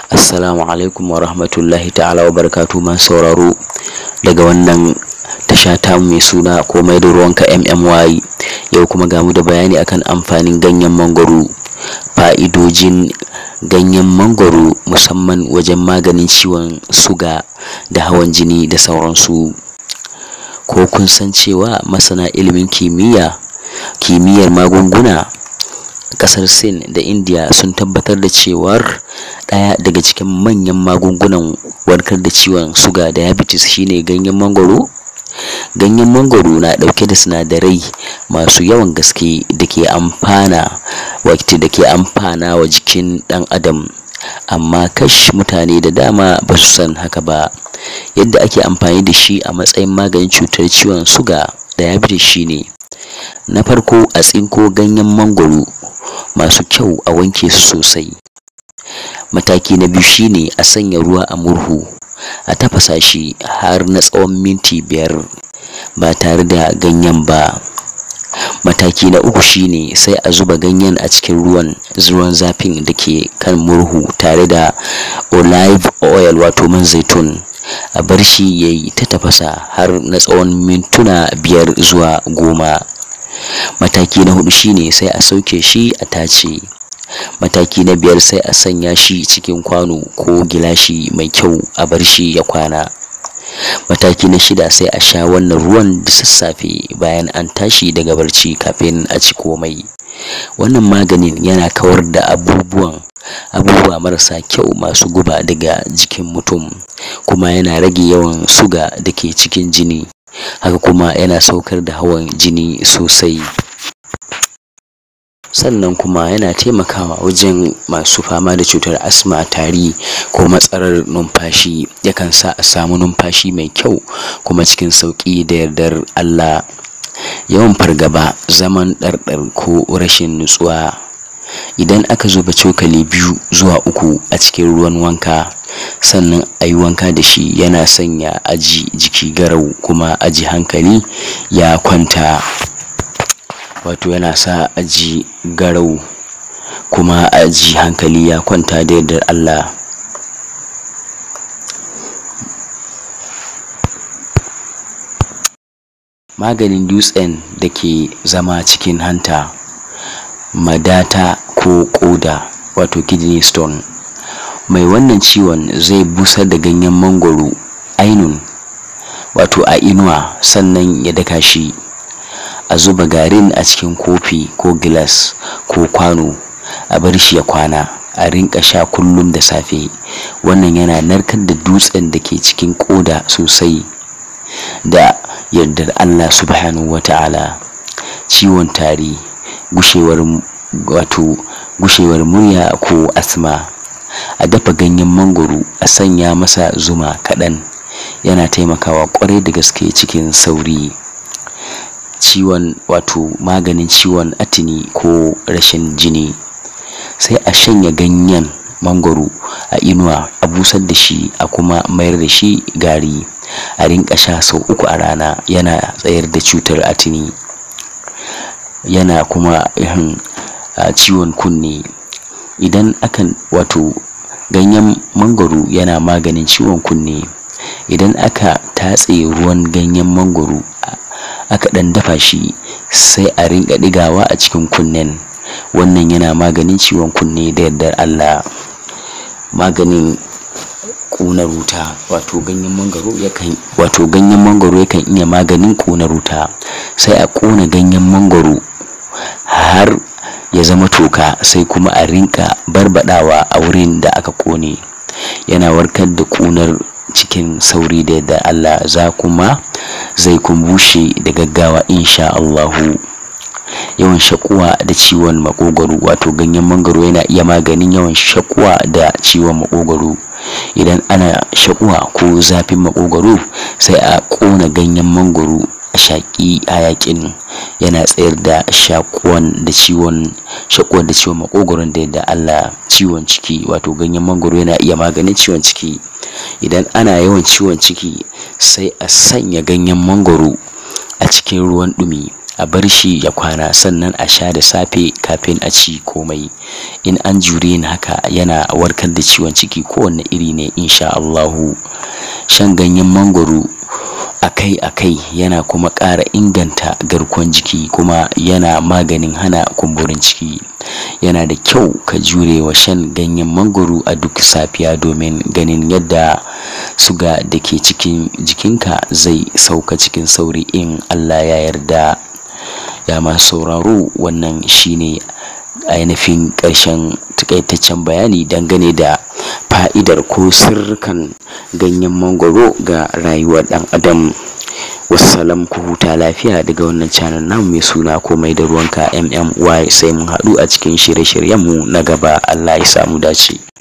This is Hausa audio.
Assalamu alaikum wa rahmatullahi ta'ala wa barakatu masu sauraro daga wannan tasha tamu mai suna komai da ruwanka MMY yau kuma gamu da bayani akan amfanin ganyen mangwaro fa'idojin ganyen mangwaro musamman wajen maganin ciwon suga da hawan jini da sauransu ko kun san cewa masana ilimin kimiyya kimiyyar magunguna kasar sin da india sun tabbatar da cewar ɗaya daga cikin manyan magungunan warkar da ciwon suga diabetes shine ganyen mangwaro ganyen mangwaro na ɗauke da sinadarai masu yawan gaske da ke amfana wakti da ke amfana wa jikin ɗan adam amma kash mutane da dama ba su san haka ba yadda ake amfani da shi a matsayin maganin cutar ciwon suga diabetes shine na farko a tsinko ganyen mangwaro masu kyau a wanke su sosai mataki na biyu shine a sanya ruwa a murhu a tafasa shi har na tsawon minti biyar ba tare da ganyen ba mataki na uku shine sai a zuba ganyen a cikin ruwan ruwan zafin da ke kan murhu tare da olive oil wato man zaitun a bar shi ya yi ta tafasa har na tsawon mintuna biyar zuwa goma mataki na hudu shine sai a sauke shi a tace mataki na biyar sai a sanya shi cikin kwano ko gilashi mai kyau a bar shi ya kwana mataki na shida sai a sha wannan ruwan da sassafe bayan an tashi daga barci kafin a ci komai wannan maganin yana kawar da abubuwan abubuwa marasa kyau masu guba daga jikin mutum kuma yana rage yawan suga da ke cikin jini haka kuma yana saukar da hawan jini sosai sannan kuma yana taimakawa wajen masu fama da cutar asma tari ko matsalar numfashi yakan sa a samu numfashi mai kyau kuma cikin sauƙi da yardar Allah yawan fargaba zaman ɗarɗar ko rashin nutsuwa idan aka zuba cokali biyu zuwa uku a cikin ruwan wanka sannan a yi wanka da shi yana sanya aji jiki garau kuma aji hankali ya kwanta wato yana sa aji garau kuma aji hankali ya kwanta da yardar Allah maganin dutsen da ke zama cikin hanta madata ko koda wato kidney stone mai wannan ciwon zai busar da ganyen mangwaro ainun wato a inuwa sannan ya daka shi a zuba garin a cikin kofi ko gilas ko kwano a bar shi ya kwana a rinka sha kullum da safe wannan yana narkar da dutsen da ke cikin koda sosai da yardar Allah subhanahu wa ta'ala ciwon tari gushewar wato gushewar murya ko asma a dafa ganyen mangoro a sanya masa zuma kaɗan yana taimakawa ƙwarai da gaske cikin sauri ciwon wato maganin ciwon atini ko rashin jini sai a shanya ganyen mangoro a inuwa a busar da shi a kuma mayar da shi gari a rinka sha sau uku a rana yana tsayar da cutar atini yana kuma ihin ciwon kunne idan akan wato ganyen mangoro yana maganin ciwon kunne idan aka tatse ruwan ganyen mangoro aka ɗan dafa shi sai a rinka ɗigawa a cikin kunnen wannan yana maganin ciwon kunne da yardar Allah maganin ƙunar wuta wato ganyen mangoro yakan wato ganyen mangoro yakan iya maganin ƙunar wuta sai a ƙona ganyen mangoro har ya zama toka sai kuma a rinka barbadawa a wurin da aka ƙone yana warkar da ƙunar cikin sauri da yadda Allah za kuma zai kumbushe da gaggawa insha Allahu yawan shakuwa da ciwon makogwaro wato ganyen mangoro yana iya maganin yawan shakuwa da ciwon makogwaro idan ana shakuwa ko zafin makogwaro sai a ƙona ganyen mangoro a shaƙi hayaƙin yana tsayar da shakuwan da ciwon shakuwan da ciwon makogwaron da yadda Allah ciwon ciki wato ganyen mangoro yana iya maganin ciwon ciki idan ana yawan ciwon ciki sai a sanya ganyen mangoro a cikin ruwan ɗumi a bar shi ya kwana sannan a sha da safe kafin a ci komai in an jure yin haka yana warkar da ciwon ciki kowanne iri ne insha Allahu shan ganyen mangwaro akai-akai yana kuma ƙara inganta garkuwan jiki kuma yana maganin hana kumburin ciki yana da kyau ka jure wa shan ganyen mangwaro a duk safiya domin ganin yadda suga da ke cikin jikinka zai sauka cikin sauri in Allah ya yarda ya masu sauraro wannan shine ainihin ƙarshen takaitaccen bayani dangane da fa'idar ko sirrikan ganyen mangwaro ga rayuwar ɗan adam wassalam ku huta lafiya daga wannan channel namu mai suna komai da ruwanka mmy sai mun haɗu a cikin shirye-shiryenmu na gaba allah ya samu dace